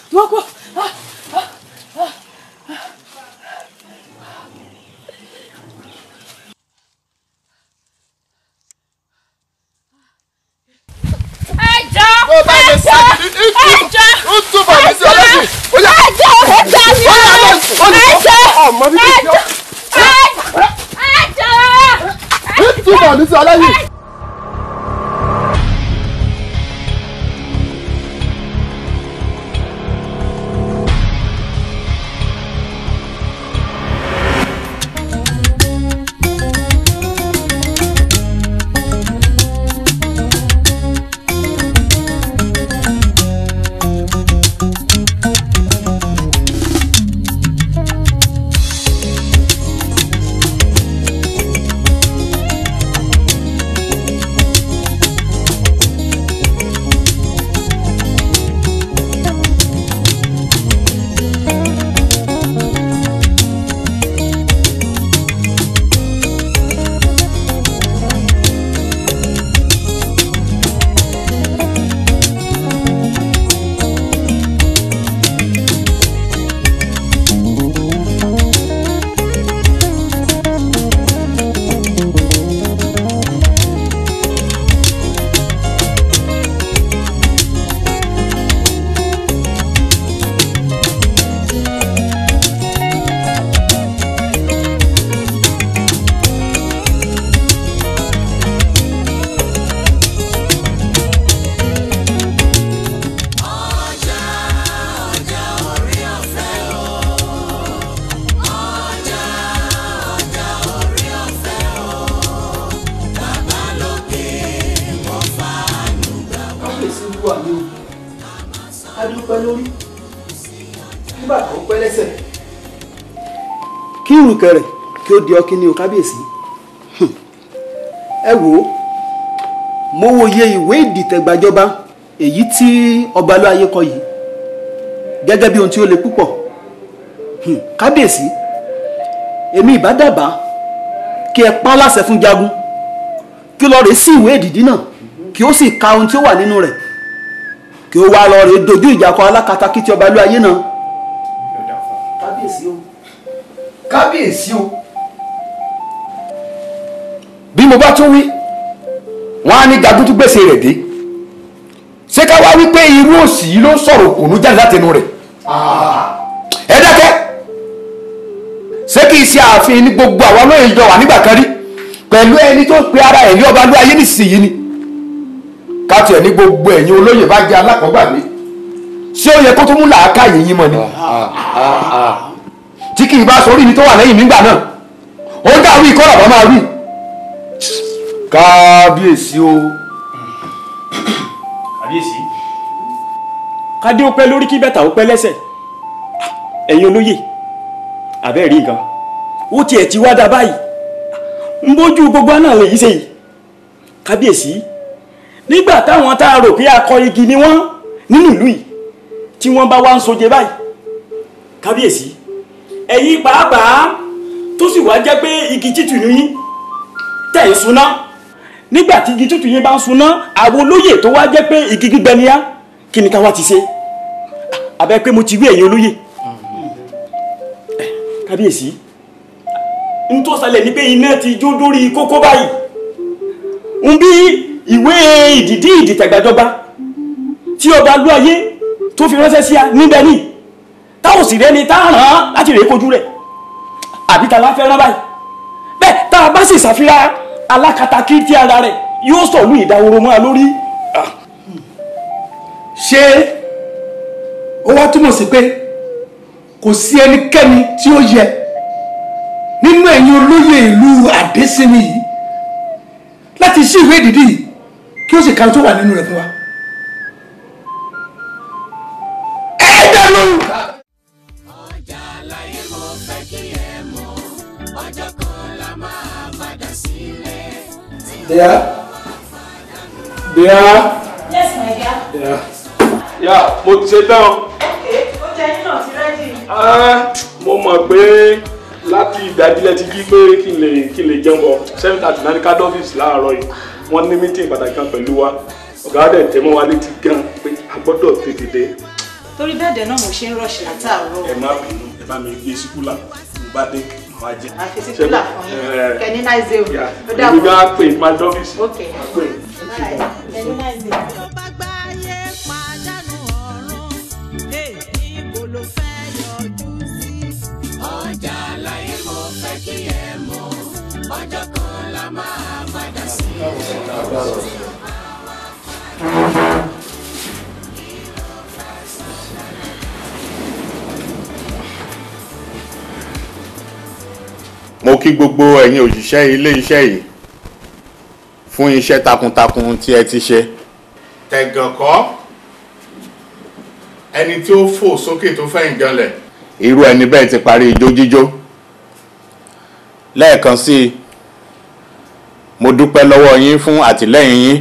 wọ́n kọ́. ẹjọ́ Tó bá lè ẹjọ́ ṣe- ẹjọ́ Ó túbọ̀ ní sí ọlọ́sìn. Ó yá. ẹjọ́ ẹjọ́ mi Ó yá, ò ó yá. ẹjọ́ Ọmọ bíbí ìjọ. ẹjọ́ ẹjọ́. Ó túbọ̀ ní sí ọlọ́sìn. kábíyèsí olúwa mi o ká dúpẹ́ lórí nígbà tó pẹ́ lẹ́sẹ̀ kí ìrùkẹ̀ rẹ̀ kí ó di ọkí ní o kábíyèsí Hmm. ẹ wò ó mo wòye ìwé ìdìtẹ̀gbàjọba èyí tí ọba aláyé kọ yìí gẹ́gẹ́ bí ohun tí ó le púpọ̀ Hmm. kábíyèsí èmi ìbá dábàá kí ẹ pa á láṣẹ fún jagun kí ó lọ rèé sí ìwé ìdìdí náà kí ó sì ka ohun tí ó wà nínú rẹ̀ kí ó wá lọ rèé dojú ìjà kọ alákatakítí ọba ìlú ayé náà. kábíyèsí o. kábíyèsí o bí mo bá tún wí wọn á ní gagun tún gbèsè rẹ̀ dé ṣé ká wá wípé irú òsì yìí ló ń sọ̀rọ̀ òkùnú jáde látẹnu rẹ̀ ẹ dákẹ́ ṣé kìí ṣe ààfin ní gbogbo àwọn olóyè jọ wà nígbà kan rí pẹ̀lú ẹni tó pe ara ẹ̀ ní ọba ló ayé nísìnyí ni káàtì ẹ̀ ní gbogbo ẹ̀yin olóyè bá jẹ́ alákọ̀ọ́gbàgbé ṣé ó yẹ kó tó mú làákàyè yín mọ́ ni tí kì í bá sọ orí mi tó wà lẹ́yìn nígbà náà ó dá wí kọ́ làbá máa wí kábíyèsí o kábíyèsí kádé ó pẹ́ lórí kí bẹ́tà ó pẹ́ lẹ́sẹ̀ ẹ̀yin olóyè àbẹ́ rí nǹkan ó tiẹ̀ ti wá dá báyìí ń bójú gbogbo náà lè yí ṣe yìí kábíyèsí nígbà táwọn tá a rò pé akọ igi ni wọ́n nínú ìlú yìí tí wọ́n bá wá ń soje báyìí kábíyèsí ẹ̀yin pàápàá tó sì wá jẹ́ pé igi títù ní yín tẹ̀ ń suná nígbà tí igi tútù yín bá ń suná àwọn olóyè tó wá jẹ́ pé igi gbígbẹ ni á kí ni ká wá ti ṣe abẹ́ pé mo ti wí ẹ̀yin olóyè Eh, kábíyèsí n tó ṣẹlẹ̀ ni pé iná ti jó dórí kókó báyìí ń bí ìwé ìdìdí ìdìtẹ̀gbàjọba tí ọba lú ayé tó fi ránṣẹ́ sí a níbẹ̀ ní táwọn sì rẹ́ni tá a ràn án láti rèé kojú rẹ̀ àbí ta la fẹ́ rán báyìí bẹ́ẹ̀ tá a bá sì ṣàfihàn alákatakí tí ara rẹ̀ yóò sọ̀lú ìdáwòrò mọ́ a lórí. ṣé ó wá túmọ̀ sí pé kò sí ẹnikẹ́ni tí ó yẹ nínú ẹ̀yin olóyè ìlú àdésínmi yìí láti ṣí ìwé ìdìdí yìí kí ó sì ka ohun tó wà nínú rẹ̀ fún wa. ẹ dẹnu. There. There. Yes, my dear. There. Yeah, mo ti ṣe tán. Okay, oúnjẹ yín náà ti rẹ́dì. Ah, mo mọ̀ pé láti ìdájílẹ̀ ti jí pé kí n lè kí n lè jẹun bọ̀ seven thirty náà ní card office láàárọ̀ yìí wọ́n ní meeting pàtàkì kan pẹ̀lú wa ọ̀gá dẹ̀ tẹ́ mọ́ wa létí gan pé a gbọ́dọ̀ tètè dé torí bẹ́ẹ̀ dẹ̀ náà mo ṣe ń rọ̀ṣì látàárọ̀ ẹ má bínú ẹ bá mi gbé síkúlà mo bá dé màá jẹ. àfi sí kúlà fún yín Ẹ, kẹ́ni náà ṣe o yà, ó èmi dàbọ̀ gan pè má dọ́fíìsì. ok pè. kẹ́ni náà ṣe o. tó bá gbáyé pàdánù ọ̀run ẹ̀ níbo ló fẹ́ yọjú sí. ọjà láyé mo fẹ́ kí ẹ mọ̀ ọjọ́ kan la máa padà sí. mo kí gbogbo ẹ̀yin òṣìṣẹ́ ilé iṣẹ́ yìí fún iṣẹ́ takuntakun tí ẹ ti ṣe. tẹ̀gàn kọ́ ẹni tí ó fò sókè tó fẹ́ ìjànlẹ̀. irú ẹni bẹ́ẹ̀ ti parí ijó jíjó. lẹ́ẹ̀kan sí i mo dúpẹ́ lọ́wọ́ yín fún àtìlẹ́yìn yín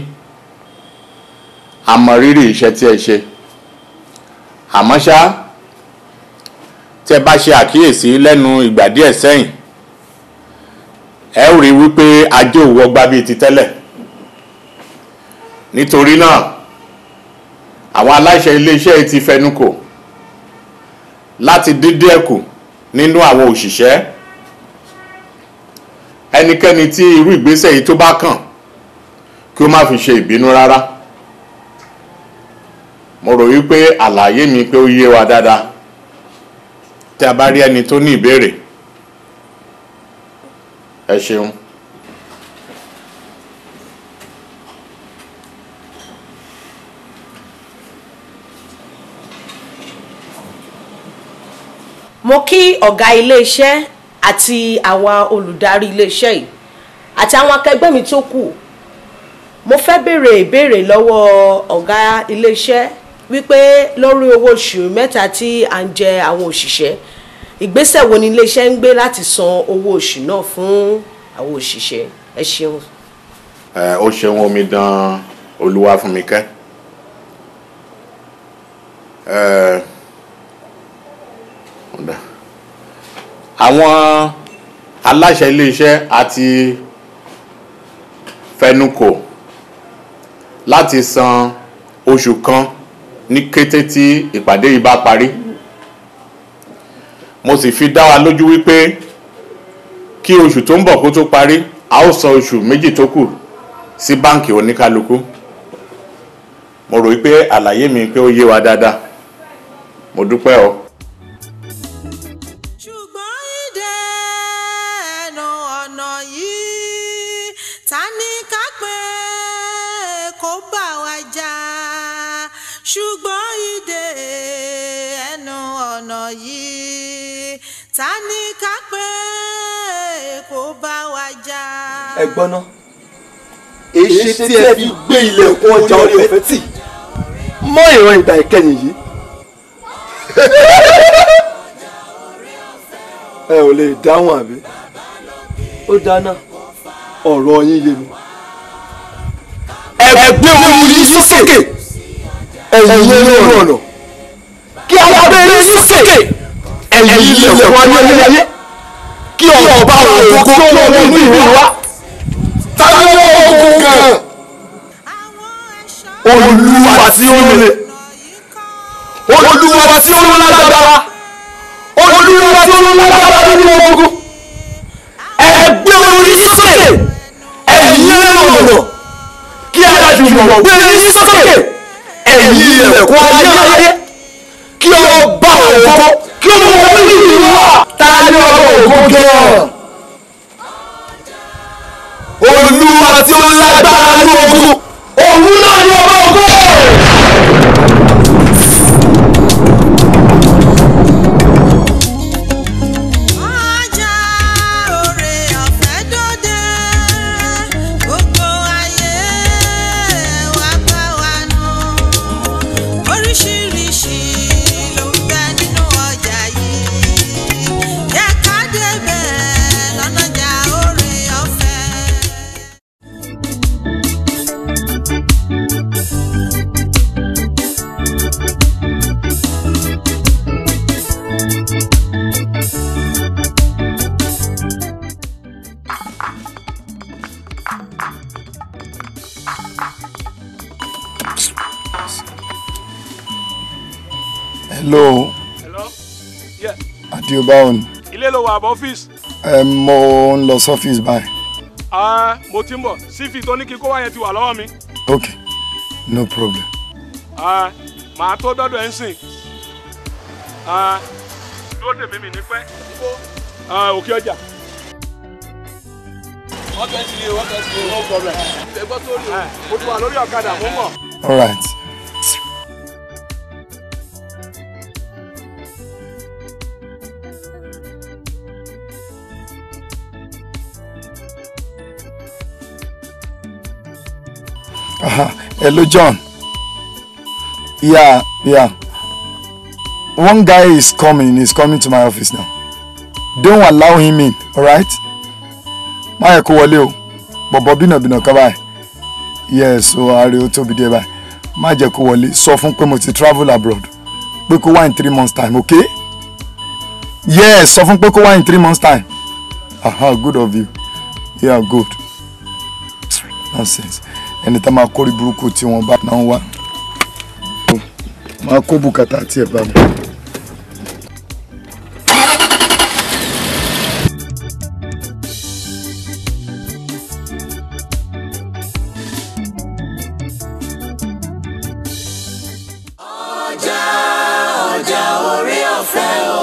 àmọ́ rírì iṣẹ́ tí ẹ ṣe. àmọ́ ṣá tí ẹ bá ṣe àkíyèsí lẹ́nu ìgbà díẹ̀ sẹ́yìn ẹ ó rí wípé ajé ò wọgbá bíi ti tẹ́lẹ̀ nítorí náà àwọn aláṣẹ iléeṣẹ́ yìí ti fẹnukò láti dídí ẹ̀kù nínú àwọn òṣìṣẹ́ ẹnikẹ́ni tí irú ìgbésẹ̀ yìí tó bá kàn kí ó má fi ṣe ìbínú rárá mo rò wípé àlàyé mi pé ó yé wa dáadáa tí a bá rí ẹni tó ní ìbéèrè ẹ ṣeun. mo kí ọ̀gá iléeṣẹ́ àti àwa olùdarí iléeṣẹ́ yìí àti àwọn akẹgbẹ́ mi tó kù mo fẹ́ béèrè ìbéèrè lọ́wọ́ ọ̀gá iléeṣẹ́ wípé lórí owó oṣù mẹ́ta tí à ń jẹ àwọn òṣìṣẹ́ ìgbésẹ̀ wo ni iléeṣẹ́ ń gbé láti san owó oṣù náà fún àwọn òṣìṣẹ́ ẹ ṣeun. ẹ ó ṣeun omidan olúwafúnmikẹ́ ẹ ọ̀dà àwọn aláṣẹ iléeṣẹ́ àti fẹnukò láti san oṣù kan ní kété tí ìpàdé yìí bá parí mo sì fi dá wa lójú wípé kí oṣù tó ń bọ̀ kó tó parí a ó san oṣù méjì tó kù sí báǹkì oníkálukú mo rò wípé àlàyé mi pé ó yé wa dáadáa mo dúpẹ́ o. ṣùgbọ́n ìdè ẹnu ọ̀nà yìí ta ni ká pé kó bá wa jà ṣùgbọ́n ìdè ẹnu ọ̀nà yìí ta ni ká pé kó bá wa jà. ẹ gbọ́n ná èyí tí ẹ fi gbé ilẹ̀kùn ọjà orí ọ̀fẹ́ tì mọ́ ìran ìgbà ìkẹyìn yìí ẹ ò lè dáhùn àbí ó dáná ọ̀rọ̀ yín yé mi. ẹ gbé orí yín sókè ẹ̀yin ẹ̀rọ ọ̀nà kí a gbé yín sókè ẹ̀yin ilẹ̀kùn ayẹyẹ kí ọba òkú kí ọmọ inú ìlú wa táwọn ogun kan olúwa tí ó lè olúwa tí ó lágbára olúwa tí ó lágbára nínú ogun ẹgbẹ́ orí sókè ẹ̀yin ọ̀nà kí adájúmọ̀ gbé orí sókè ẹ̀yin ilẹ̀kùn ayé kí ọba ògo kí ọmọ inú ìlú wa táwọn ọba ògo gan olúwa tí ó lágbára ní ogun òun náà ni ọba ògo. ọjà oore ọ̀fẹ́ dòde gbogbo ayé wá bá wa nù oríṣiríṣi ló ń bẹ nínú ọjà yìí yẹ ká débẹ̀ lọ́nàjà oore ọ̀fẹ́. hello hello yeah adio báwo ni ilé ló wà àbọ̀ ọ́fíìsì ẹ mo ń lọ sọ́fíìsì báyìí Ah, mo ti ń bọ̀ sífì tó ní kí kó wá yẹn ti wà lọ́wọ́ mi ok no problem Ah, màá tó dọ́dọ̀ ẹ̀ ń sìn Ah, dúró dè mí mi ní pẹ́ Ah, òkè ọjà. wọ́n tẹ̀ sí i wọ́n tẹ̀ sí i no problem. ẹgbẹ́ tó rí o mo ti wà lórí ọ̀kadà mo ń bọ̀. all right. Aha. Hello, John. Yeah, yeah. One guy is coming. He's coming to my office now. Don't allow him in, alright? Má yẹ kó wọlé o. Bọ̀bọ̀ bínàbínà kan báyìí. Yes, o ààrẹ ó tóbi díẹ̀ báyìí. Má jẹ́ kó wọlé. Sọ fún pé mo ti travel abroad. Pé kó wá in three months time, okay? Yes, sọ fún pé kó wá in three months time. Aha, good of you. Yeah, good. Nonsense ẹni tá máa kórè burúkú tí wọ́n bá náà wá máa kó bùkátà tí ẹ bá mi. ọjà ọjà orí ọ̀fẹ́ o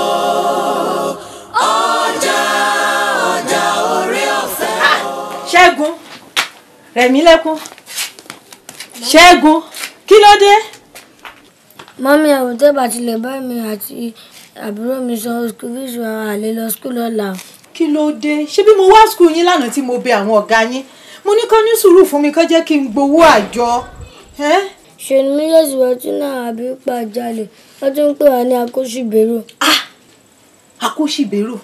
ọjà ọjà orí ọ̀fẹ́ o. ṣẹ́gun rẹ̀mí lẹ́kún ṣẹ́gun kí ló dé. mọ́mí ẹ̀wọ̀n tẹ́ bá tilẹ̀ bá mi àti àbúrò mi sọ school fees wa àlè lọ school lọ́la o. kí ló dé ṣé bí mo wá skul yín lánàá tí mo bẹ àwọn ọ̀gá yín mo ní kó ní sùúrù fún mi kó jẹ́ kí n gbowó àjọ. ẹ́? ṣe ni mílíọ̀sì wọ́tún náà àbí pàjálè wọ́n tún ń pè wá ní akóṣìbérò. akóṣìbérò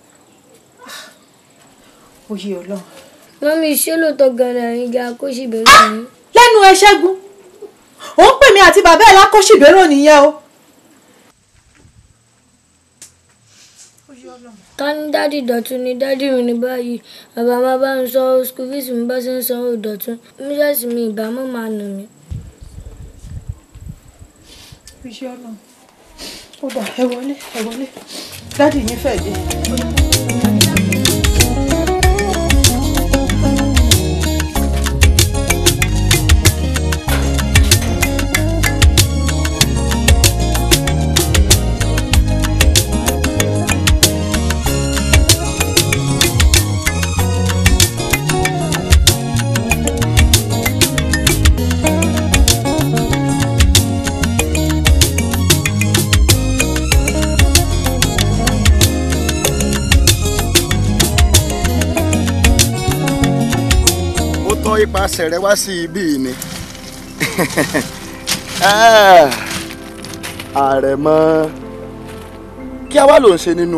oyè ọlọ́run. mọ́mí ṣé lóòótọ́ gan-an ẹ̀yin jẹ́ akóṣìbérò yín. lẹ́nu ẹ ṣẹ́gun ò ń pè mí àti bàbá ẹ̀ lákóṣìbérò nìyẹn o. ká ní dádì dọ̀tún ni dádì mi ní báyìí bàbá máa bá ń sọ school fees mi bá ṣe ń sanwó dọ̀tún mílíọ̀sì mi ìbámu máa nù mí. iṣẹ́ ọlọ́run ó dà ẹ wọlé ẹ wọlé dádì yín fẹ́ dé. ó tọ́ ipasẹ̀ rẹ wá sí ibí yìí ni àrẹ̀mọ kí a wá ló ń ṣe nínú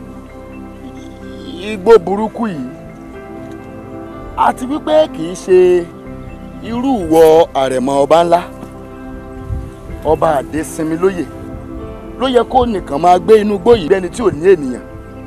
igbó burúkú yìí àti wípé kì í ṣe irú ìwọ àrẹ̀mọ ọba ńlá ọba àdésinmi lóyè ló yẹ kó nìkan máa gbé inú igbó yìí bẹ́ni tí ò ní ènìyàn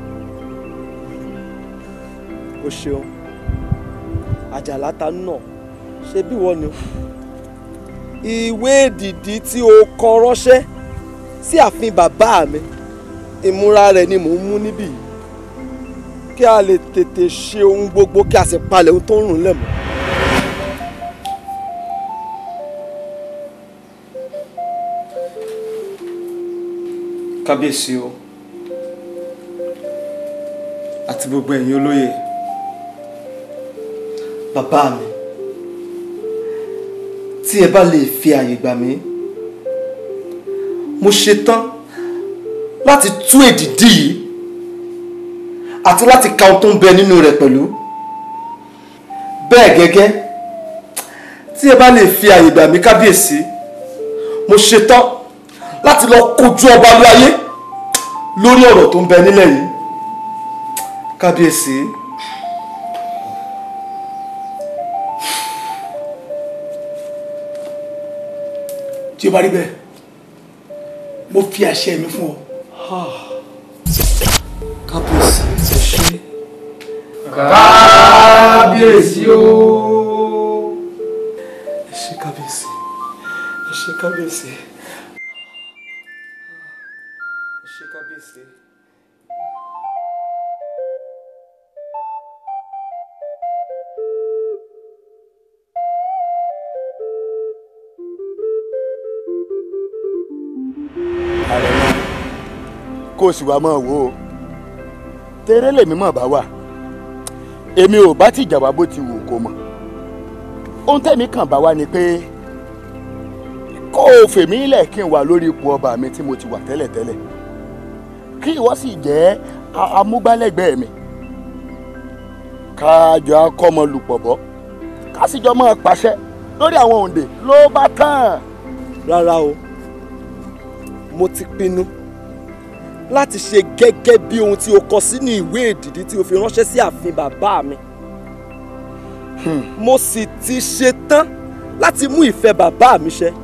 o ṣeun àjàlá ta náà ṣe bí wọ́n ni ìwé èdìdí tí o kọ ránṣẹ́ sí ààfin bàbá mi ìmúra rẹ̀ ni mò ń mú níbí yìí kí a lè tètè ṣe ohun gbogbo kí a sì palẹ̀ ohun tó ń rùn lẹ̀ mọ́. kábíyèsí o àti gbogbo ẹ̀yin olóyè bàbá mi tí ẹ bá lè fi àyè gbà mí mo ṣetán láti tú èdìdí yìí àti láti ka ohun tó ń bẹ nínú rẹ̀ pẹ̀lú bẹ́ẹ̀ gẹ́gẹ́ tí ẹ bá lè fi àyè gbà mí kábíyèsí mo ṣetán láti lọ kojú ọba ló ayé lórí ọ̀rọ̀ tó ń bẹ nílẹ̀ yìí kábíyèsí. tí ó bá rí bẹ́ẹ̀ mo fi àṣẹ mi fún ọ. kábíyèsí ẹ ṣe. kábíyèsí o. ẹ ṣe kábíyèsí ẹ ṣe kábíyèsí. àrẹ̀mọ kó o sì wá máa wò ó tẹ́rẹ́ lèmi mọ̀ bá wà èmi ò bá tìjà wá bó ti wù kó mọ̀ ohun tẹ̀mí kàn bá wá ni pé kó o fèmí lẹ̀ kí n wà lórí ipò ọba mi tí mo ti wà tẹ́lẹ̀tẹ́lẹ̀ kí ìwọ sì jẹ́ a- amúgbálẹ́gbẹ̀ẹ́ mi kájọ akọ́mọlùpọ̀ bọ́ ká sì jọ máa pàṣẹ lórí àwọn òǹdè ló bá tán. rárá o mo ti pinnu láti ṣe gẹ́gẹ́ bí ohun tí o kọ sínú ìwé ìdìdí tí o fi ránṣẹ́ sí ààfin bàbá mi mo sì ti ṣetán láti mú ìfẹ́ bàbá mi ṣẹ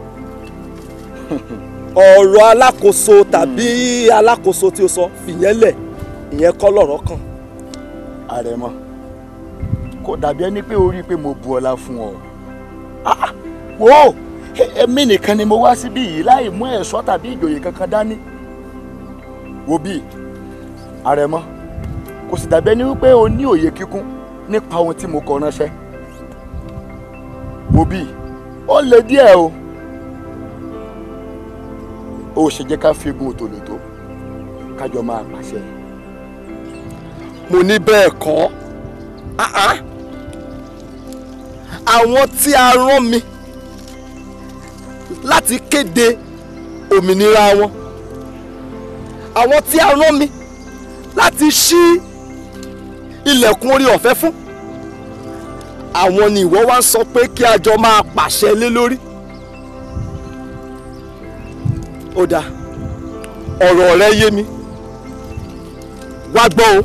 ọ̀rọ̀ alákòóso tàbí alákòóso tí o sọ fìyẹn lẹ̀ ìyẹn kọ́ lọ̀rọ̀ kan. àrẹ̀mọ kò dàbí ẹni pé o rí i pé mo bu ọlá fún ọ Ah, wo èmi nìkan ni mo wá síbí yìí láì mú ẹ̀ṣọ́ tàbí ìjòyè kankan dání wo bí àrẹ̀mọ kò sì dàbí ẹni wípé o ní òye kíkún nípa ohun tí mo kọ ránṣẹ́ wo bí ó le díẹ̀ o ó ṣe jẹ́ ká fi gun òtòlótó kájọ máa pàṣẹ. mo ní bẹ́ẹ̀ kọ́ Ah, ah. àwọn tí a rán mi láti kéde òmìnira wọn àwọn tí a rán mi láti ṣí ilẹ̀kùn orí ọ̀fẹ́ fún àwọn ni ìwọ wá ń sọ pé kí a jọ máa pàṣẹ lé lórí ó dáa ọ̀rọ̀ rẹ yé mi wá gbọ́ o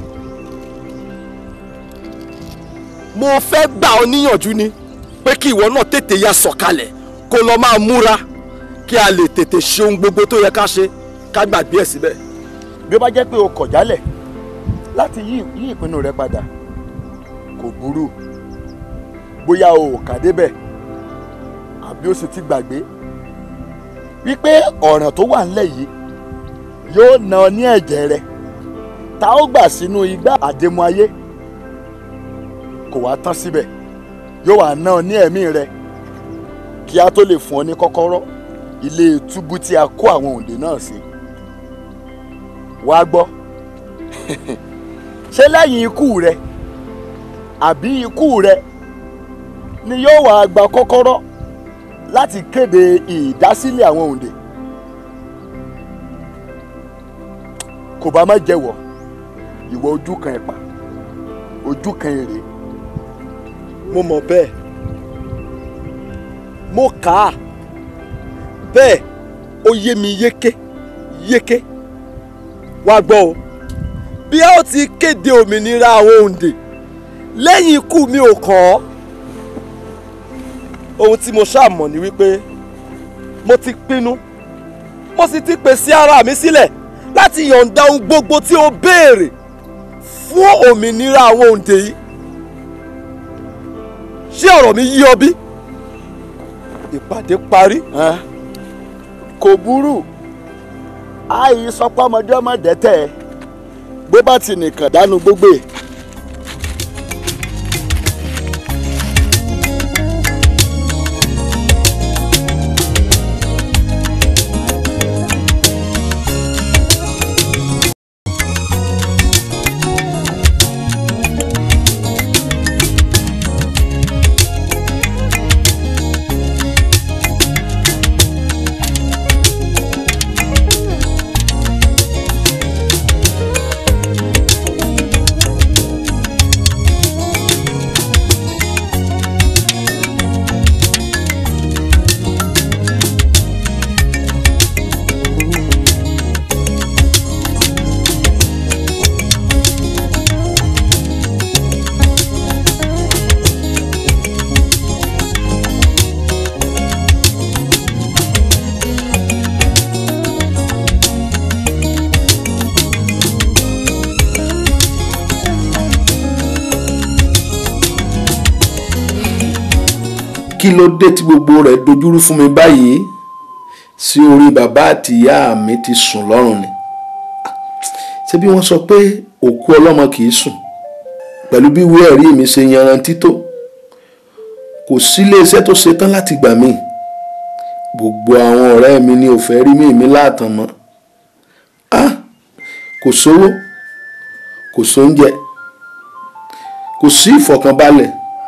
mo fẹ́ gbà ọ níyànjú ni pé kí ìwọ náà tètè ya sọ̀kalẹ̀ kó lọ máa múra kí a lè tètè ṣe ohun gbogbo tó yẹ ká ṣe ká gbàgbé ẹ̀ síbẹ̀. bí ó bá jẹ́ pé o kọ̀ jálẹ̀ láti yí yí ìpinnu rẹ padà kò burú bóyá o ò kà débẹ̀ àbí o sì ti gbàgbé wípé ọ̀ràn tó wà ńlẹ̀ yìí yóò ná ọ ní ẹ̀jẹ̀ rẹ tá ó gbà sínú igbá àdémú ayé kò wá tán síbẹ̀ yóò wá ná ọ ní ẹ̀mí rẹ kí a tó lè fún ọ ní kọ́kọ́rọ́ ilé túbú tí a kó àwọn òǹdè náà sí wá gbọ́ ṣé lẹ́yìn ikú rẹ àbí ikú rẹ ni yóò wá gba kọ́kọ́rọ́ láti kéde ìdásílẹ̀ àwọn òǹdè kò bá má jẹ́wọ́ ìwọ ojú kan ẹ̀pà ojú kan èrè mo mọ̀ bẹ́ẹ̀ mo kà á bẹ́ẹ̀ ó yé mi yéké yéké wá gbọ́ o bí a ó ti kéde òmìnira àwọn òǹdè lẹ́yìn ikú mi ò kàn ọ́ ohun tí mo ṣáà mọ̀ ni wípé mo ti pinnu mo sì ti pèsè ara mi sílẹ̀ láti yọ̀ǹda ohun gbogbo tí o béèrè fún òmìnira àwọn òǹdè yìí ṣé ọ̀rọ̀ mi yí ọ bí? ìpàdé parí. kò burú àì sọpọ́ ọmọdé ọmọ dẹ́tẹ̀ bó bá ti nìkan dánú gbogbo ẹ̀. kí ló dé tí gbogbo rẹ̀ dojúrú fún mi báyìí sí orí bàbá àti ìyá mi ti sùn lọ́rùn ni ṣé bí wọ́n sọ pé òkú ọlọ́mọ kì í sùn pẹ̀lú bí ìwé ẹ̀rí mi ṣe yanrantí tó kò sí iléeṣẹ́ tó ṣetán láti gbà mí gbogbo àwọn ọ̀rẹ́ mi ni ò fẹ́ rí mi mi láàtàn mọ́ kò sówó kò sóúnjẹ kò sí ìfọ̀kànbalẹ̀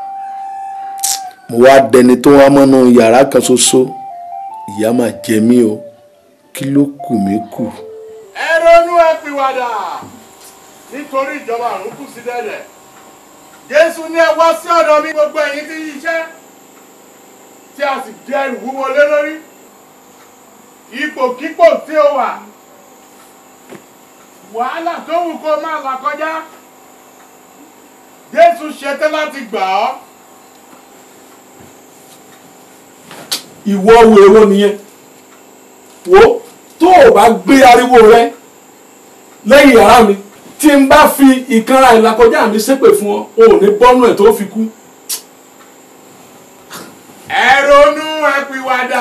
mo wá dẹni tó wá mọ́nú yàrá kan ṣoṣo ìyà máa jẹ mí o kí ló kù mí kù. ẹ ronú ẹ pìwàdà nítorí ìjọba àrùn kù sí dẹ̀dẹ̀ jésù ní ẹ wá sí ọ̀dọ̀ mi gbogbo ẹ̀yin tí yíṣẹ́ tí a sì di ẹrù wúwo lé lórí ipòkípò tí ó wà wàhálà tó wù kó máa là kọjá jésù ṣetán láti gbà ọ́ ìwọ wo èwo nìyẹn wo tó o bá gbé ariwo rẹ lẹ́yìn yàrá mi tí n bá fi ìkanra ìlàkọjá mi ṣépè fún ọ o ò ní bọ́nú ẹ̀ tó fi kú. ẹ ronú ẹ pìwàdà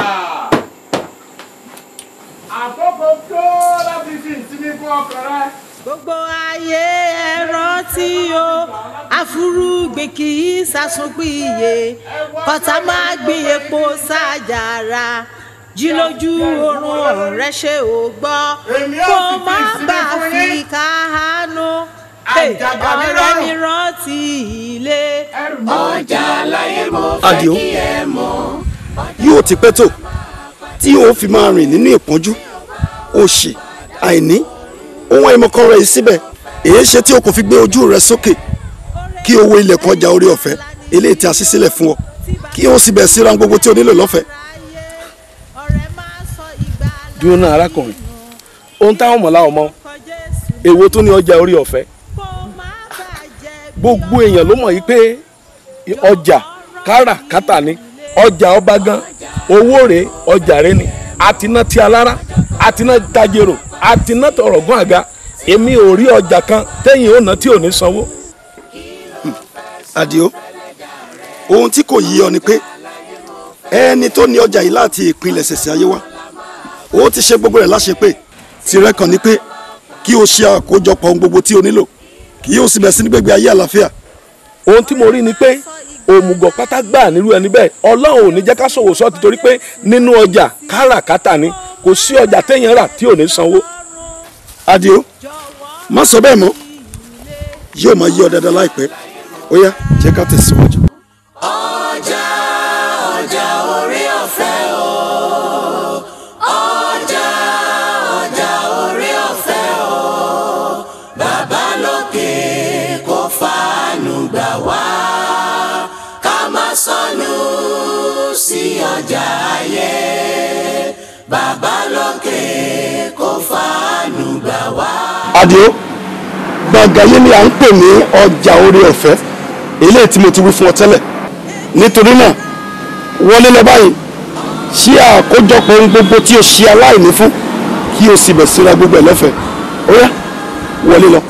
àkókò tó láti fi ìsinmi fún ọkàn rẹ. gbogbo ayé ẹ rántí o àfúrúgbìn kì í sàsùnpìyè kọta máa gbin epo sájàrà jí lójú oorun ọ̀rẹ́ ṣe ò gbọ́ kó má bàa fi káhánú ọ̀rẹ́ mi rántí ilé. ọjà láyé mo Àdìó yóò ti pẹ́ tó tí o fi máa rìn nínú ìpọ́njú òṣì àìní ohun àìmọ̀kan rẹ̀ yìí síbẹ̀ èyí ṣe tí o kò fi gbé ojú rẹ sókè kí o wo ilẹ̀kùn ọjà orí ọ̀fẹ́ eléyìí tí a ṣí sílẹ̀ fún ọ kí o sì bẹ̀ síra gbogbo tí o nílò lọ́fẹ̀ẹ́. dúró náà arákùnrin ohun táwọn mọ̀lá ọmọ èwo tó ní ọjà orí ọ̀fẹ́ gbogbo èèyàn ló mọ̀ yìí pé ọjà káràkátà ni ọjà ọba gan owó rèé ọjà rẹ ni àtiná tí alára àtiná tajero àtiná tọrọgún àga èmi ò rí ọjà kan tẹ́yìn ò ná tí ò ní sanwó. Àdìó ohun tí kò yí ọ ni pé ẹni tó ní ọjà yìí láti ìpínlẹ̀ ṣẹ̀ṣẹ̀ ayé wa ó ti ṣe gbogbo rẹ̀ láṣepé tirẹ̀ kàn ní pé kí o ṣe àkójọpọ̀ ohun gbogbo tí o nílò kí o sì bẹ̀ sí ní gbègbè ayé àlàáfíà. ohun tí mo rí ni pé òmùgọ̀ pátá gbà nírú ẹni bẹ́ẹ̀ ọlọ́run ò ní jẹ́ ká ṣòwò sọ́ọ̀tì torí pé nínú ọjà káràkátà ni kò sí ọjà téèyàn rà tí ò ní sanwó. Àdìó má sọ bẹ́ẹ̀ mọ́ yóò máa yí ọ dáadáa láìpẹ́ ó yá jẹ́ ká tẹ̀síwájú. ọjà ọjà orí ọ̀fẹ́ o ọjà ọjà orí ọ̀fẹ́ o bàbá lókè kó fàánù gbà wá ká má sọnù sí ọjà ayé bàbá lókè kó fàánù gbà wá. Àdìó gbọ̀ngàn yìí ni à ń pè ní ọjà orí ọ̀fẹ́ eléyìí tí mo ti wí fún ọ tẹ́lẹ̀ nítorí náà wọlé lọ báyìí ṣí àkójọpọ̀ ohun gbogbo tí o ṣe aláìní fún kí o sì bẹ̀ síra gbogbo ẹ̀ lọ́fẹ̀ẹ́ ó yá wọlé lọ.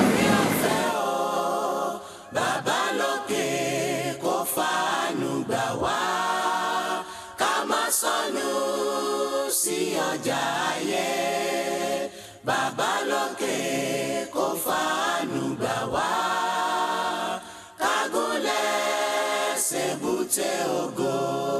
bàbá lókè kó fàánù gbà wá ká má sọnù sí ọjà ayé bàbá lókè kó fàánù gbà wá kágúnlẹ̀ ṣèbúté ògo.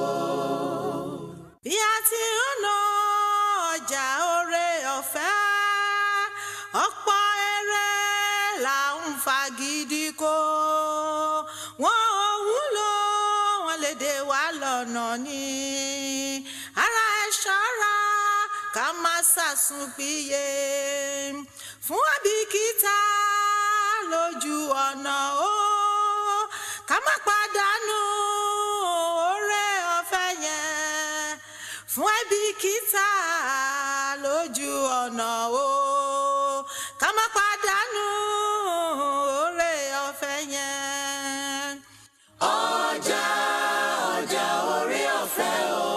bí a ti ń ná ọjà oore ọ̀fẹ́ ọ̀pọ̀ eré là ń fagídí kó wọn ò wúlò wọn lè dé wa lọ́nà ni ara ẹ̀ ṣọ́ra ká má ṣàsùnpìyè fún àbíkítà lójú ọ̀nà o ká má pàdánù oore ọ̀fẹ́ yẹn fún àbíkítà lójú ọ̀nà o ká má pàdánù oore ọ̀fẹ́ yẹn. ọjà ọjà orí ọ̀fẹ́ o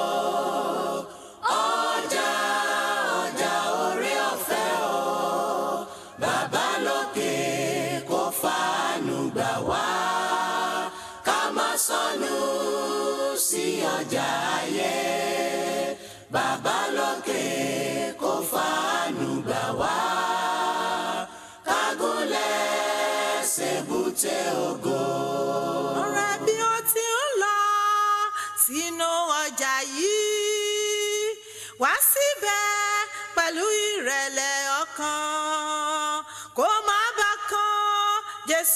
ọjà ọjà orí ọ̀fẹ́ o bàbá lókè kó fàánù gbà wá ká má sọnù sí ọjà ayé bàbá lókè kó fàánù gbà wá kágúnlẹ̀ ṣèbúté ògo. ọ̀rẹ́ bí ó ti ń lọ sínú ọjà yìí wá síbẹ̀ pẹ̀lú ìrẹ̀lẹ̀ ọkàn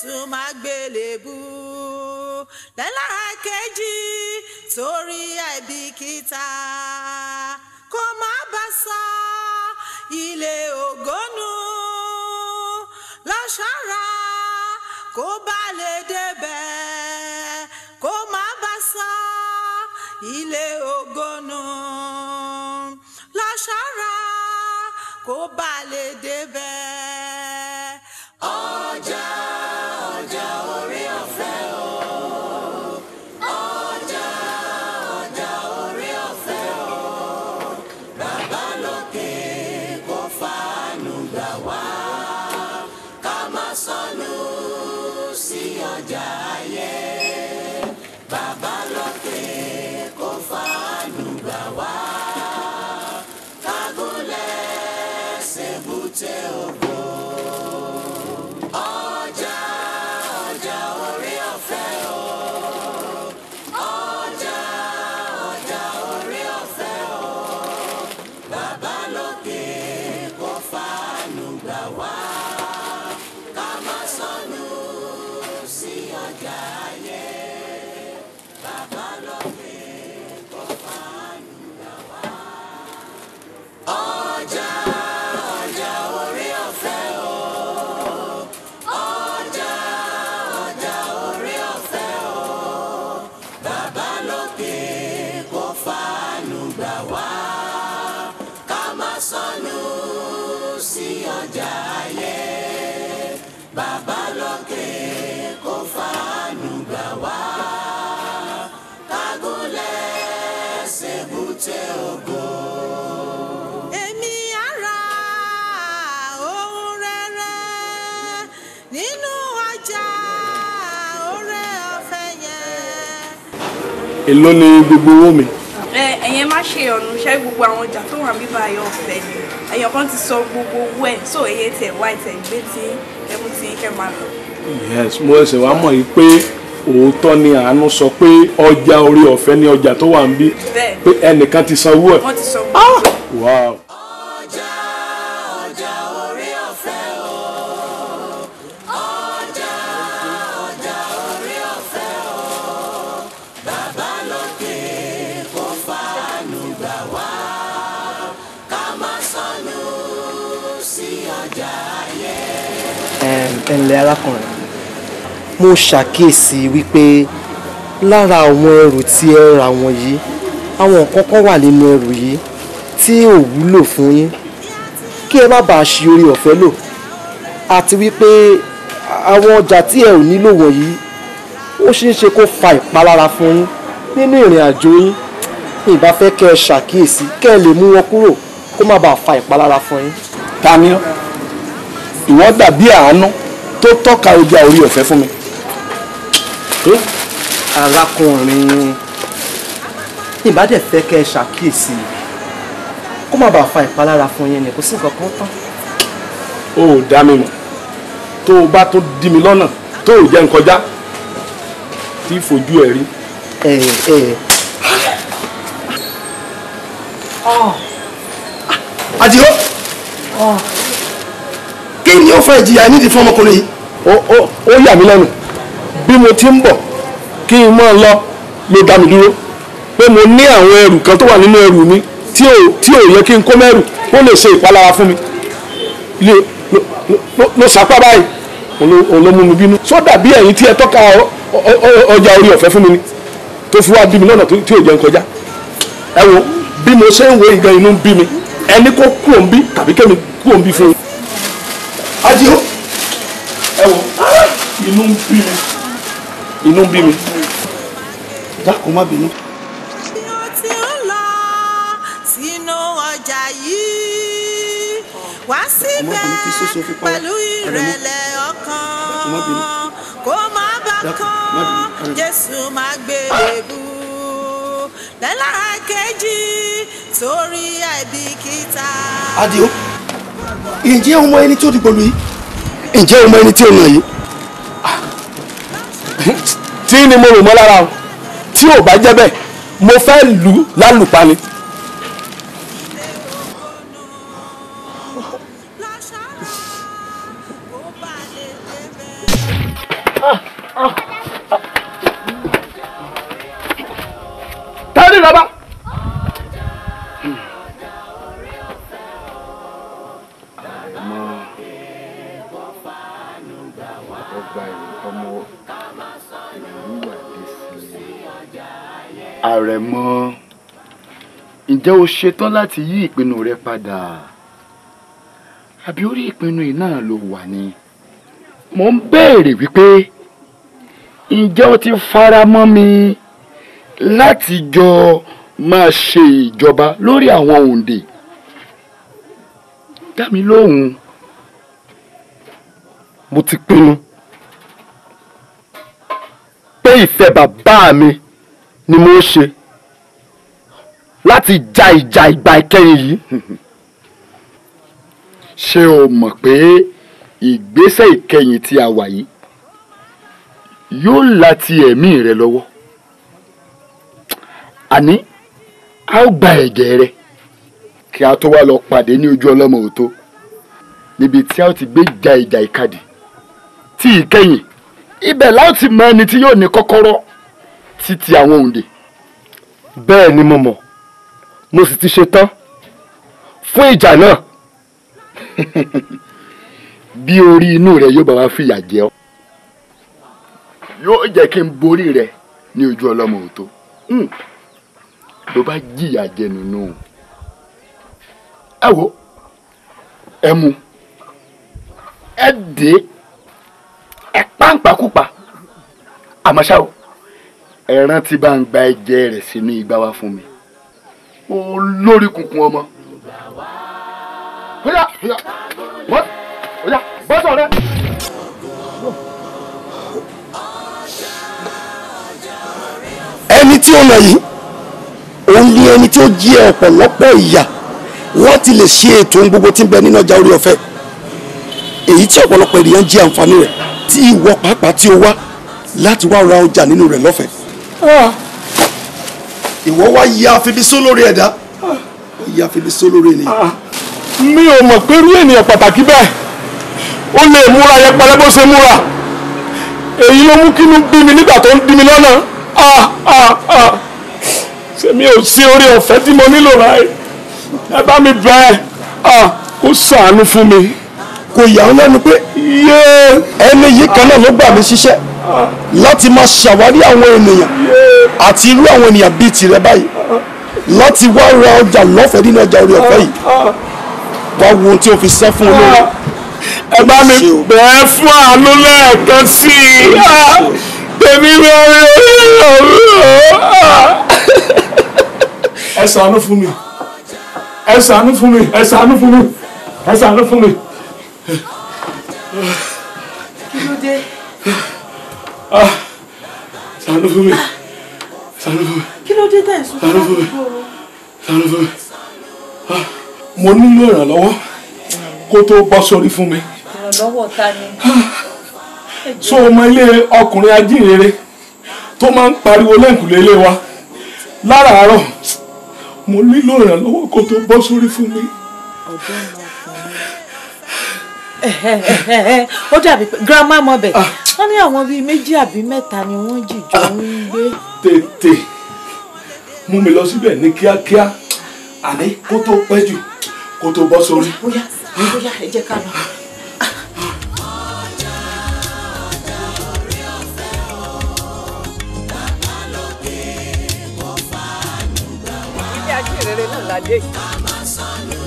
jésù máa gbélébú lẹ́lára kejì torí àìbìkítà kó má bá sọ ilé ògónú lọ́ṣọ́ra kó bá lè débẹ̀ kó má bá sọ ilé ògónú lọ́ṣọ́ra kó bá lè débẹ̀. ọjà ọjà orí ọ̀fẹ́ o. ọjà ọjà orí ọ̀fẹ́ o. bàbá lókè kó fàánú gbà wá ká má sọnù sí ọjà ayé. bàbá lókè kó fàánú gbà wá kágúnlẹ̀ ṣèbúté ògo. ọjà ọjà orí ọ̀fẹ́ o. ọjà ọjà orí ọ̀fẹ́ o. bàbá lókè kó fàánú gbà wá ká má sọnù sí ọjà ayé. bàbá lókè kó fàánú gbà wá. ọjà ọjà orí ọ̀fẹ́ o. ọjà ọjà orí ọ̀fẹ́ o. bàbá lókè kó fàánú gbà wá ká má sọnù sí ọjà ayé. bàbá lókè kó fàánú gbà wá kágúnlẹ̀ ṣèbúté ògo. èmi ara ohun rere nínú ọjà oore ọ̀fẹ́ yẹn. èló ni gbogbo owó mi. ẹ ẹ̀yẹn má ṣe ọ̀nù ṣẹ́ gbogbo àwọn ọjà tó wà bíbá ayọ̀ ọ̀fẹ́ ni ẹ̀yàn kan ti sọ gbogbo owó ẹ̀ so èyí tẹ̀ wá ìtẹ̀ gbé tí ẹmu tí kẹ́ máa lọ. yes mo ṣe wá mọ̀ yìí pé òótọ́ ni àánú sọ pé ọjà orí ọ̀fẹ́ ni ọjà tó wà ń bí bẹ́ẹ̀ pé ẹnìkan ti sanwó ẹ̀. wọ́n ti sọ gbogbo ẹ̀. wow. ọjà ọjà orí ọ̀fẹ́ o. ọjà ọjà orí ọ̀fẹ́ o. bàbá lókè kó fàánú gbà wá ká má sọnù sí ọjà ayé. ẹ ǹlẹ́ arákùnrin mo ṣàkíyèsí wípé lára àwọn ẹrù tí ẹ rà wọ̀nyí àwọn nǹkan kan wà nínú ẹrù yìí tí ò wúlò fún yín kí ẹ má bàa ṣi orí ọ̀fẹ́ lò àti wípé àwọn ọjà tí ẹ ò nílò wọ̀nyí ó ṣeé ṣe kó fa ìpalára fún yín nínú ìrìn àjò yín ìbá fẹ́ kẹ́ ẹ ṣàkíyèsí kẹ́ ẹ lè mú wọn kúrò kó má bàa fa ìpalára fún yín. ta ni ọ́ ìwọ dàbí àánú tó tọ́ka ọjà orí ọ̀fẹ́ fún mi. arákùnrin ìbá dẹ̀ fẹ́ kẹ́ ẹ ṣàkíyèsí kó má bàa fa ìpalára fún yín ni kò sí nǹkan kan tán. o ò dá mi mọ̀ tó o bá tó dí mi lọ́nà tó o jẹ́ n kọjá tí fojú ẹ̀ rí. ẹ ẹ àdìo kí ni ó fa ìjìyà nídìí fún ọmọkùnrin yìí. ó ó ó yà mí lẹ́nu bí mo ti ń bọ̀ kí n máa lọ ló dá mi dúró pé mo ní àwọn ẹrù kan tó wà nínú ẹrù mi tí ò tí ò yẹ kí n kó mẹ́rù ó lè ṣe ìpalára fún mi lè ló ló ló sapá báyìí òun ló òun ló mú mi bínú sódà bí ẹ̀yin tí ẹ tọ́ka ọ- ọ- ọ- ọjà orí ọ̀fẹ́ fún mi ni tó fi wá bí mi lọ́nà tó- tí ò jẹ́ n kọjá ẹ wo bí mo ṣe ń wo ìgan inú ń bí mi ẹni kó kú òun bí tàbí kẹ́mi kú òun bí fún yín. àdìo ẹ wo inú ń bí mi inú ń bí mi. dákun má bínú. tí ó lọ sínú ọjà yìí wá síbẹ̀ pẹ̀lú ìrẹ̀lẹ̀ ọkàn kó má bà kán jésù má gbé ebú lẹ́lára kejì torí àìbìkítà. àdìo ǹjẹ́ o mọ ẹni tí ó dìbò lù yìí ǹjẹ́ o mọ ẹni tí ó nà yìí. tí ni mo rò mọ́ lára o tí ò bá jẹ́ bẹ́ẹ̀ mo fẹ́ lù ú lálùpani. àrẹ̀mọ ǹjẹ́ o ṣetán láti yí ìpinnu rẹ padà àbí orí ìpinnu yìí náà ló wà ní. mo ń béèrè wípé ǹjẹ́ o ti fara mọ́ mi láti jọ máa ṣe ìjọba lórí àwọn òǹdè dá mi lóhùn. mo ti pinnu pé ìfẹ́ bàbá mi ni mo ṣe láti ja ìjà ìgbà ìkẹyìn yìí. ṣé o mọ̀ pé ìgbésẹ̀ ìkẹyìn tí a wà yìí yóò láti ẹ̀mí rẹ lọ́wọ́ àní a ó gba ẹ̀jẹ̀ rẹ kí a tó wá lọ pàdé ní ojú ọlọ́mọ òtó níbi tí a ó ti gbé ja ìjà ìkadì tí ìkẹyìn ibẹ̀ la ó ti mọ ẹni tí yóò ní kọ́kọ́rọ́ títí àwọn òǹdè. bẹ́ẹ̀ ni mo mọ̀ mo sì ti ṣe tán fún ìjà náà. bí orí inú rẹ yóò bá wá fìyà jẹ ọ́ yóò jẹ́ kí n borí rẹ ní ojú ọlọ́mọ òtó ló bá jìyà jẹ nínú ẹ wo ẹ mu ẹ dé ẹ pàǹpàkùpà àmọ́ ṣá o ẹ rántí bá ń gba ẹ̀jẹ̀ rẹ̀ sínú igbá wá fún mi olórí kunkun ọmọ. Oya, oya, bọ́, oya, bọ́sọ̀ rẹ. ẹni tí ó lọ yìí òun ni ẹni tí ó jí ọ̀pọ̀lọpọ̀ ìyà láti lè ṣe ètò ohun gbogbo tí ń bẹ nínú ọjà orí ọ̀fẹ́ èyí tí ọ̀pọ̀lọpọ̀ ènìyàn jí àǹfààní rẹ̀ tí ìwọ pàápàá tí ó wá láti wá ra ọjà nínú rẹ̀ lọ́fẹ̀ẹ́. ìwọ wá yí àfibisó lórí ẹ̀dá ó yí àfibisó lórí ènìyàn. mi ò mọ̀ pé irú ènìyàn pàtàkì bẹ́ẹ̀ ó lè múra yẹpẹrẹ bó ṣe múra èyí ló mú kínú bí mi nígbà tó ń dí mi lọ́nà ah ah ah ṣé mi ò sí orí ọ̀fẹ́ tí mo nílò rà ẹ́ ẹ bá mi bẹ̀ ẹ́ kó ṣàánú fún mi. kò yà ọ́ lẹ́nu pé ẹni yìí kan náà ló gbà mí ṣiṣẹ́ láti máa ṣàwárí àwọn ènìyàn àti irú àwọn ènìyàn bíi tìrẹ báyìí láti wá ra ọjà lọ́fẹ̀ẹ́ nínú ọjà orí ọ̀fẹ́ yìí wá wo ohun tí o fi sẹ́ fún olóore. ẹ bá mi bẹ̀ ẹ́ fún àánú lẹ́ẹ̀kan sí i tèmi lórí ẹ ṣàánú fún mi ẹ ṣàánú fún mi ẹ ṣàánú fún mi ẹ ṣàánú fún mi. kí ló dé. ṣàánú fún mi ṣàánú fún mi kí ló dé tẹ̀ ń sún ṣàánú fún mi ṣàánú fún mi mo nílò ìrànlọ́wọ́ kó tó bọ́ sórí fún mi ìrànlọ́wọ́ ta ni. so ọmọ ilé ọkùnrin ajínrere tó máa ń pariwo lẹ́ǹkùlé ilé wa láràárọ̀ mo nílò ìrànlọ́wọ́ kó tó bọ́ sórí fún mi. ó dàbí pé grandma mọ bẹ wọn ní àwọn bíi méjì àbí mẹ́ta ni wọ́n jìjọ ń gbé. tètè mú mi lọ síbẹ̀ ní kíákíá àní kó tó pẹ́ jù kó tó bọ́ sórí. bóyá bóyá ẹ jẹ́ ká lọ. ilé ajínrere náà la dé yìí.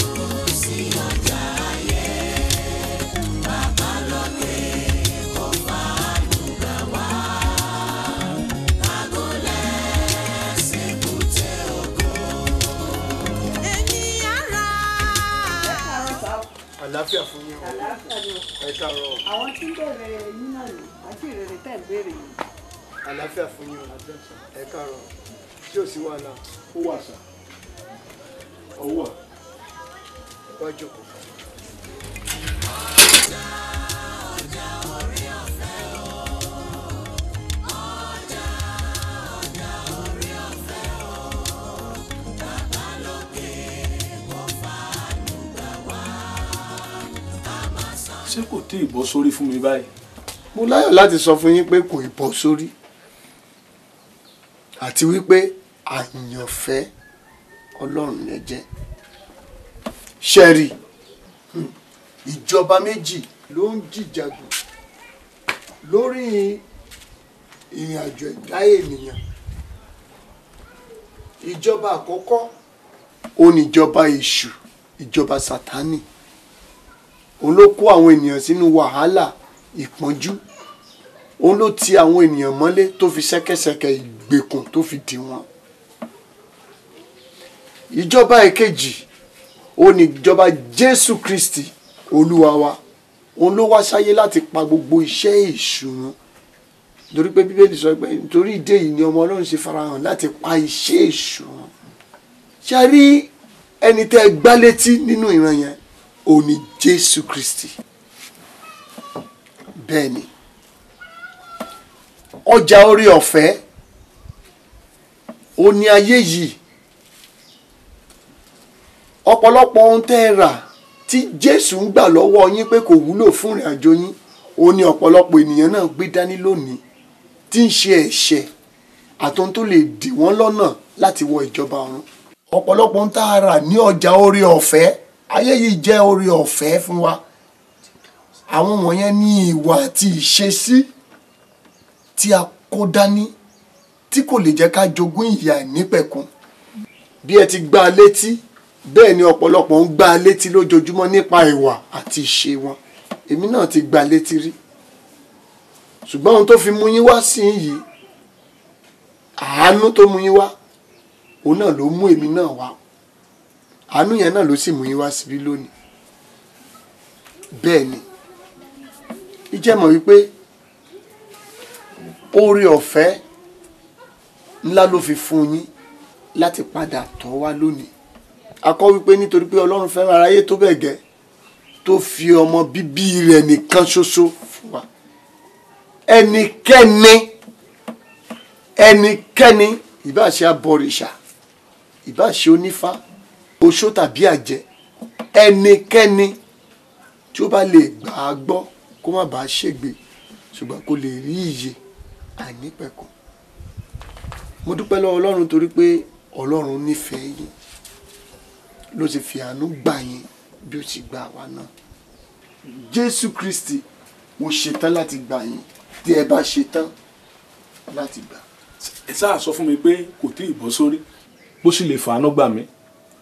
àlàáfíà fún yín o ẹ káàárọ̀ àwọn tí ń bẹ̀rẹ̀ yín náà ni àti ìrere tẹ̀ ń béèrè yìí. àlàáfíà fún yín o ẹ káàárọ̀ tí ò sí wàhálà ó wà sá ó wà. wá jókòó. ṣé kò tí ì bọ́ sórí fún mi báyìí. mo láyọ̀ láti sọ fún yín pé kò ì bọ́ sórí àti wípé àyànfẹ́ ọlọ́run lẹ jẹ́ ṣẹ́rí ìjọba méjì ló ń jìjàgùn lórí ìrìn àjò ẹ̀dá ènìyàn ìjọba àkọ́kọ́ òun ni ìjọba èṣù ìjọba sátánì òun ló kó àwọn ènìyàn sínú wàhálà ìpọ́njú òun ló ti àwọn ènìyàn mọ́lé tó fi ṣẹ́kẹ́ṣẹkẹ̀ ìgbèkùn tó fi dì wọ́n ìjọba èkejì òun ni ìjọba jésù kristi olúwa wa òun ló wá sáyé láti pa gbogbo iṣẹ́ èṣù run nítorí pé bíbélì sọ pé nítorí ìdí èyí ni ọmọ ọlọ́run ṣe farahàn láti pa iṣẹ́ èṣù run ṣe a rí ẹni tẹ́ ẹ gbá létí nínú ìran yẹn òun ni jésù kristi bẹ́ẹ̀ ni ọjà orí ọ̀fẹ́ ó ní ayé yìí ọ̀pọ̀lọpọ̀ ohun tẹ́ ẹ rà tí jésù ń gbà lọ́wọ́ yín pé kò wúlò fún ìrìn àjò yín ó ní ọ̀pọ̀lọpọ̀ ènìyàn náà gbé dání lónìí tí ń ṣe ẹ̀ṣẹ̀ àtohun tó lè dì wọ́n lọ́nà láti wọ ìjọba ọ̀run ọ̀pọ̀lọpọ̀ ohun tá a rà ní ọjà orí ọ̀fẹ́ ayé yìí jẹ́ orí ọ̀fẹ́ fún wa àwọn wọ̀nyẹn ní ìwà àti ìṣesí tí a kó dání tí kò lè jẹ́ ká jogún ìyà ìnípẹ̀kun bí ẹ ti gbá a létí bẹ́ẹ̀ ni ọ̀pọ̀lọpọ̀ ń gbá a létí lójoojúmọ́ nípa ìwà àti ìṣe wọn èmi náà ti gbá a létí rí ṣùgbọ́n ohun tó fi mú yín wá sí yìí àánú tó mú yín wá òun náà ló mú èmi náà wá àánú yẹn náà ló sì mú yín wá síbí lónìí bẹ́ẹ̀ ni ìjẹ́mọ̀ wípé oore ọ̀fẹ́ ńlá ló fi fún yín láti padà tọ́ wá lónìí a kọ́ wípé nítorí pé ọlọ́run fẹ́ràn aráyé tó bẹ́ẹ̀ gẹ́ tó fi ọmọ bíbí rẹ̀ nìkan ṣoṣo fún wa ẹnikẹ́ni ẹnikẹ́ni ìbá ṣe abọ̀rìṣà ìbá ṣe onífá oṣó tàbí àjẹ́ ẹnikẹ́ni tí ó bá lè gbà á gbọ́ kó má bàa ṣègbè ṣùgbọ́n kó lè rí ìyè àìnípẹ̀kun mo dúpẹ́ lọ́wọ́ ọlọ́run torí pé ọlọ́run nífẹ̀ẹ́ yín ló ti fi àánú gbà yín bí ó ti gbà wá náà jésù kristi mo ṣetán láti gbà yín tí ẹ bá ṣetán láti gbà. ẹ sáà sọ fún mi pé kò tí ì bọ́ sórí bó sì lè fàánú gbà mí.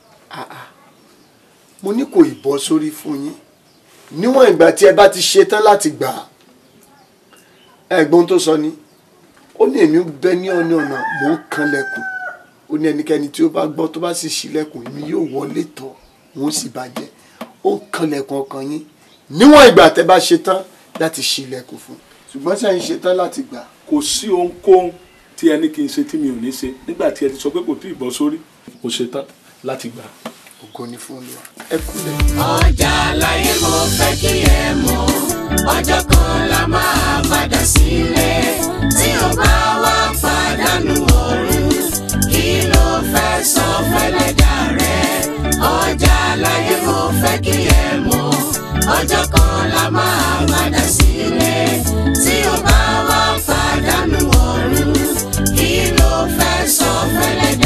mo ní kò ì bọ́ sórí fún yín níwọ̀n ìgbà tí ẹ bá ti ṣetán láti gbà á ẹ̀gbọ́n tó sọ ni ó ní èmi bẹ ní ọ̀nà ọ̀nà mò ń kanlẹ̀kùn ó ní ẹnikẹ́ni tí ó bá gbọ́ tó bá sì ṣílẹ̀kùn èmi yóò wọlé tọ̀ wọ́n sì bàjẹ́ ó ń kanlẹ̀kùn ọkàn yín níwọ̀n ìgbà tẹ́ bá ṣetán láti ṣílẹ̀kùn fún ṣùgbọ́n sẹ́yìn ṣetán láti gbà. kò sí ohunkóhun tí ẹni kì í ṣe tí mi ò ní ṣe nígbà tí ẹ ti sọ pé kò tí ì bọ́ sórí mo ṣetán láti gbà. ògo ni fún olúwa ẹ kúlẹ̀. ọjà láyé mo fẹ́ kí ẹ mọ̀ ọjọ́ kan la máa padà sílé tí o bá wá pàdánù ọ̀run kí ló fẹ́ sọ fẹ́lẹ́dà rẹ ọjà láyé mo fẹ́ kí ẹ mọ̀ ọjọ́ kan la máa padà sílé tí o bá wá pàdánù ọ̀run kí ló fẹ́ sọ fẹ́lẹ́dà